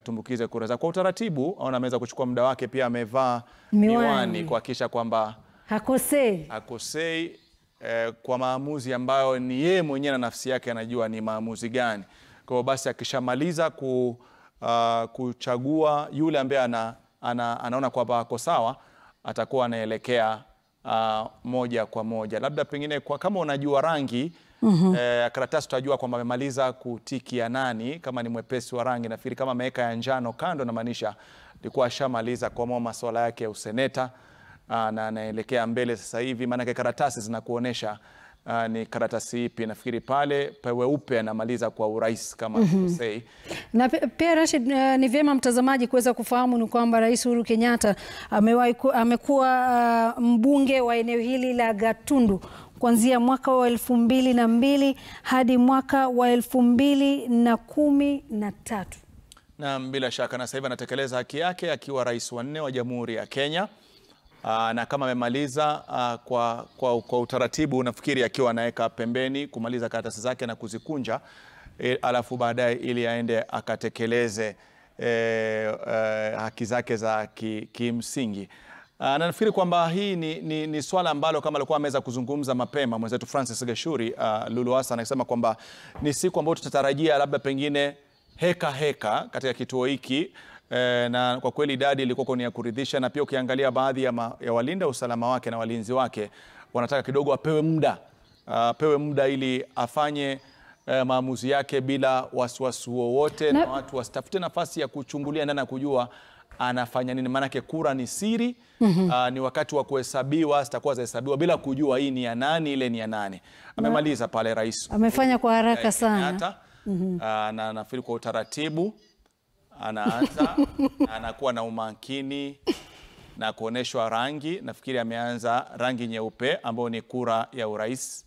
atumbukize kura zake kwa utaratibu. Aona ameweza kuchukua muda wake, pia amevaa Miwani. miwani kuhakikisha kwamba Hakosei. akosei eh, kwa maamuzi ambayo ni yeye mwenyewe na nafsi yake anajua ni maamuzi gani. Kwa hiyo basi akishamaliza ku, ah, kuchagua yule ambaye ana, ana, anaona kwamba ako sawa, atakuwa anaelekea ah, moja kwa moja, labda pengine kwa, kama unajua rangi eh, karatasi utajua kwamba amemaliza kutiki ya nani, kama ni mwepesi wa rangi. Nafikiri kama ameweka ya njano kando, namaanisha alikuwa ashamaliza kuamua masuala yake ya useneta. Aa, na anaelekea mbele sasa hivi, maanake karatasi zinakuonyesha aa, ni karatasi ipi. Nafikiri pale peupe anamaliza kwa urais kama sikosei. Na pe- pia Rashid, uh, ni vyema mtazamaji kuweza kufahamu ni kwamba Rais Uhuru Kenyatta amewahi ku- amekuwa uh, mbunge wa eneo hili la Gatundu kuanzia mwaka wa elfu mbili na mbili hadi mwaka wa elfu mbili na kumi na tatu. na bila shaka na sasa hivi anatekeleza haki yake akiwa rais wa nne wa Jamhuri ya Kenya. Aa, na kama amemaliza aa, kwa, kwa, kwa utaratibu nafikiri akiwa anaweka pembeni kumaliza karatasi zake na kuzikunja e, alafu baadaye ili aende akatekeleze e, e, haki zake za ki- kimsingi. Aa, na nafikiri kwamba hii ni, ni, ni swala ambalo kama alikuwa ameweza kuzungumza mapema mwenzetu Francis Gashuri, uh, Lulu Hassan akisema kwamba ni siku ambayo tutatarajia labda pengine heka heka katika kituo hiki eh, na kwa kweli idadi ilikuwa ni ya kuridhisha, na pia ukiangalia baadhi ya, ma, ya walinda usalama wake na walinzi wake wanataka kidogo apewe muda apewe muda ili afanye eh, maamuzi yake bila wasiwasi wowote na, Na- watu wasitafute nafasi ya kuchungulia ndani na kujua anafanya nini, maanake kura ni siri. Aa, ni wakati wa kuhesabiwa, zitakuwa zahesabiwa bila kujua hii ni ya nani, ile ni ya nani. Amemaliza pale rais Amefanya kwa haraka sana. Kenyatta. Ah, na nafikiri kwa utaratibu anaanza anakuwa na umakini na kuonyeshwa rangi. Nafikiri ameanza rangi nyeupe ambayo ni kura ya urais.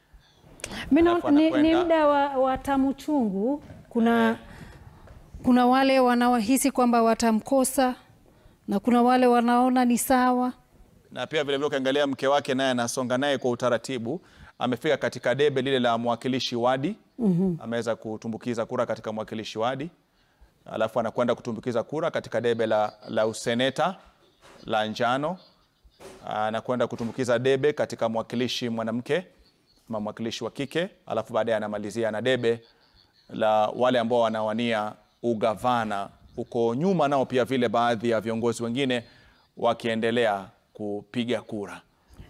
Mi naona Alafu ni, ni anakwenda- muda wa, wa tamu chungu. Kuna, kuna wale wanaohisi kwamba watamkosa na kuna wale wanaona ni sawa. na pia vilevile ukiangalia mke wake naye anasonga naye kwa utaratibu. Amefika katika debe lile la mwakilishi wadi, ameweza kutumbukiza kura katika mwakilishi wadi, alafu anakwenda kutumbukiza kura katika debe la, la useneta la njano, anakwenda kutumbukiza debe katika mwakilishi mwanamke ama mwakilishi wa kike, alafu baadaye anamalizia na debe la wale ambao wanawania ugavana. Huko nyuma nao pia vile baadhi ya viongozi wengine wakiendelea kupiga kura.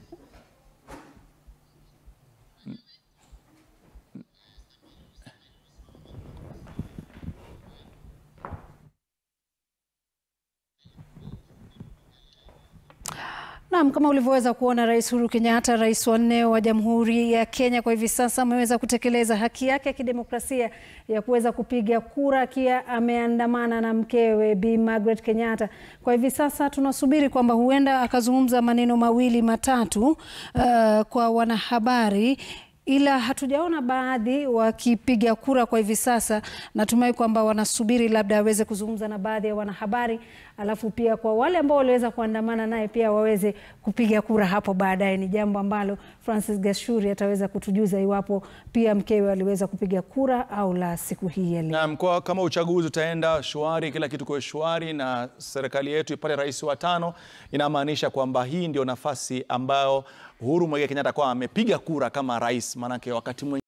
Naam, kama ulivyoweza kuona Rais Uhuru Kenyatta, rais wa nne wa Jamhuri ya Kenya, kwa hivi sasa ameweza kutekeleza haki yake ya kidemokrasia ya kuweza kupiga kura akiwa ameandamana na mkewe Bi Margaret Kenyatta. Kwa hivi sasa tunasubiri kwamba huenda akazungumza maneno mawili matatu uh, kwa wanahabari ila hatujaona baadhi wakipiga kura kwa hivi sasa. Natumai kwamba wanasubiri labda aweze kuzungumza na baadhi ya wanahabari, alafu pia kwa wale ambao waliweza kuandamana naye pia waweze kupiga kura hapo baadaye. Ni jambo ambalo Francis Gashuri ataweza kutujuza iwapo pia mkewe aliweza kupiga kura au la siku hii ya leo. Naam, kwa kama uchaguzi utaenda shwari, kila kitu kwa shwari na serikali yetu ipate rais wa tano, inamaanisha kwamba hii ndio nafasi ambayo Uhuru Muigai Kenyatta kwa amepiga kura kama rais, maanake wakati mwingine